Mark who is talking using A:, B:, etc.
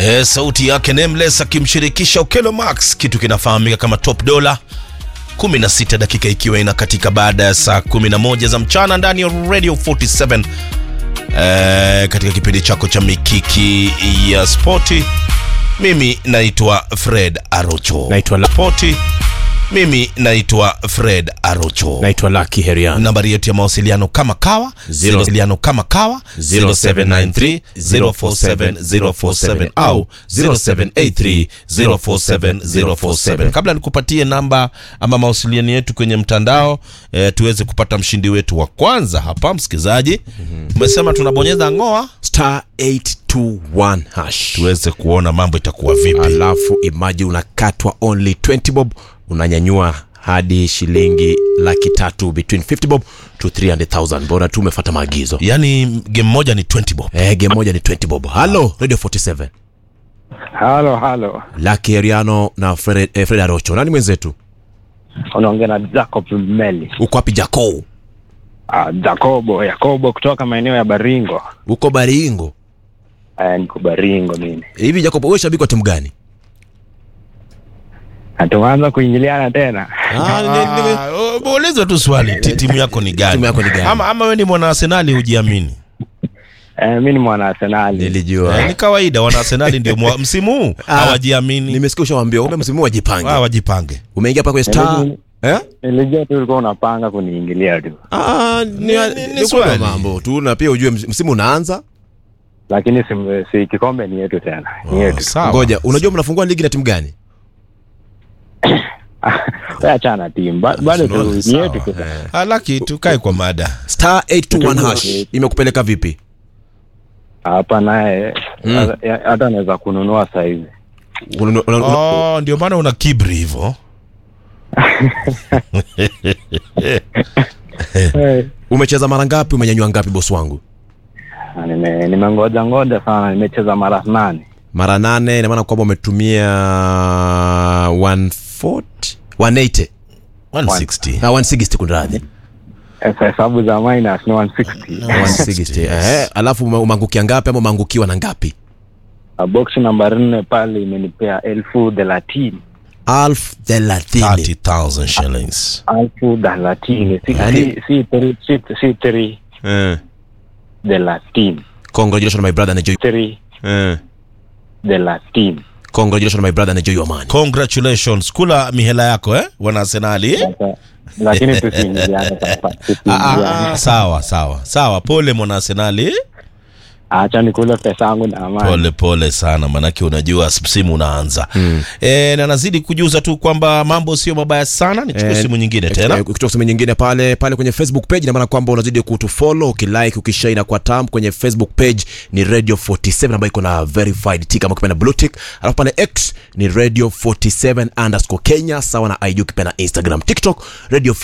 A: E, sauti yake Nameless akimshirikisha Okelo Max, kitu kinafahamika kama Top Dollar. 16 dakika ikiwa ina katika baada ya saa 11 za mchana ndani ya Radio 47 e, katika kipindi chako cha mikiki ya spoti. Mimi naitwa Fred Arocho.
B: Naitwa La-
A: Spoti. Mimi naitwa Fred Arocho.
B: naitwa Lucky Herian.
A: nambari yetu ya mawasiliano kama kawa
B: Zero-
A: mawasiliano kama kawa
B: 0793 047 047
A: au 0783 047 047 kabla nikupatie namba ama mawasiliano yetu kwenye mtandao eh, tuweze kupata mshindi wetu wa kwanza hapa msikilizaji umesema tunabonyeza ngoa
B: star 821 hash
A: tuweze kuona mambo itakuwa vipi
B: alafu imaji unakatwa only 20 bob unanyanyua hadi shilingi laki tatu between 50 bob to 300000 bora tu umefata maagizo
A: yaani game moja ni 20 bob
B: eh, game moja ni 20 bob halo radio 47
C: Halo, halo,
B: Lucky Heriano na Fred, eh, Fred Arocho nani mwenzetu
C: unaongea na Jacob Meli.
B: uko wapi jako
C: Ah, Jacobo, Yakobo kutoka maeneo ya Baringo.
B: uko baringo
C: Eh, niko Baringo mimi.
B: hivi jacob wewe shabiki wa timu gani
C: Na tumeanza kuingiliana tena.
B: Ah, ni- ni-
A: Ah, ulizwe tu swali ti- timu yako ni gani
B: Timu yako ni gani?
A: ama, ama we ni mwana arsenali hujiamini
C: Eh, mimi ni mwana Arsenali.
B: nilijua
A: Eh, ni kawaida wana arsenali ndio mwa- msimu huu
B: Ah,
A: hawajiamini
B: nimesikia ushawambia ume msimu wajipange
A: Ah, wajipange
B: umeingia pa kwenye star
C: Mimi-
B: eh?
C: Nilijua tu ulikuwa unapanga kuniingilia tu.
B: Ah, ni,
A: Ni-
B: ni,
A: ni- ni
B: ni
A: swali.
B: swali mambo tu na pia ujue ms- msimu unaanza
C: Lakini si, si kikombe ni yetu tena. Ni
A: Oh,
C: yetu.
A: sawa.
B: ngoja unajua mnafungua ligi na timu gani
C: Wewe achana timu. Ba- Bado tu ni
A: Sawa.
C: yetu tu.
A: Ah, laki tukae kwa mada
B: star 821
C: Tutajua.
B: hash imekupeleka vipi
C: Hapa naye hata- hata anaweza kununua saizi.
B: Una- una- una-
A: oh, ndio maana una kibri hivyo
C: Eh,
B: umecheza mara ngapi umenyanyua ngapi bosi wangu
C: na nime- nimengoja ngoja sana, nimecheza mara nane.
B: mara nane ina maana kwamba umetumia 140 180
A: 160
B: ah, 160 kunradhi
C: Sasa hesabu za minus ni 160.
B: 160 eh, alafu ume- umeangukia ngapi ama umeangukiwa na ngapi
C: Uh, box namba nne pale imenipea elfu thelathini
B: alfu thelathini
A: 30000 shillings
C: elfu thelathini si
B: Yaani-
C: si- si three- si- si three
B: eh.
C: thelathini
B: congratulations my brother enjoy
C: three
B: eh.
C: thelathini
B: congratulations my brother enjoy your money
A: congratulations kula mihela yako eh wana arsenali eh?
C: Sasa, lakini tusiingiliane sasa
A: ah,
C: tusiingiliane
A: ah, sawa sawa sawa pole mwana arsenali eh?
C: acha nikule pesa yangu na amani
A: pole pole sana manake unajua msimu unaanza mm. e, na nazidi kujuza tu kwamba mambo sio mabaya sana nichukue
B: Eh,
A: simu nyingine
B: Eh,
A: tena
B: ukitoka sehemu nyingine pale pale kwenye facebook page inamaana kwamba unazidi kutufollow ukilike ukishare na kwa tam kwenye facebook page ni radio 47 ambayo iko na verified tick ama ukipenda blue tick alafu pale x ni radio 47 underscore kenya sawa na id ukipenda instagram tiktok radio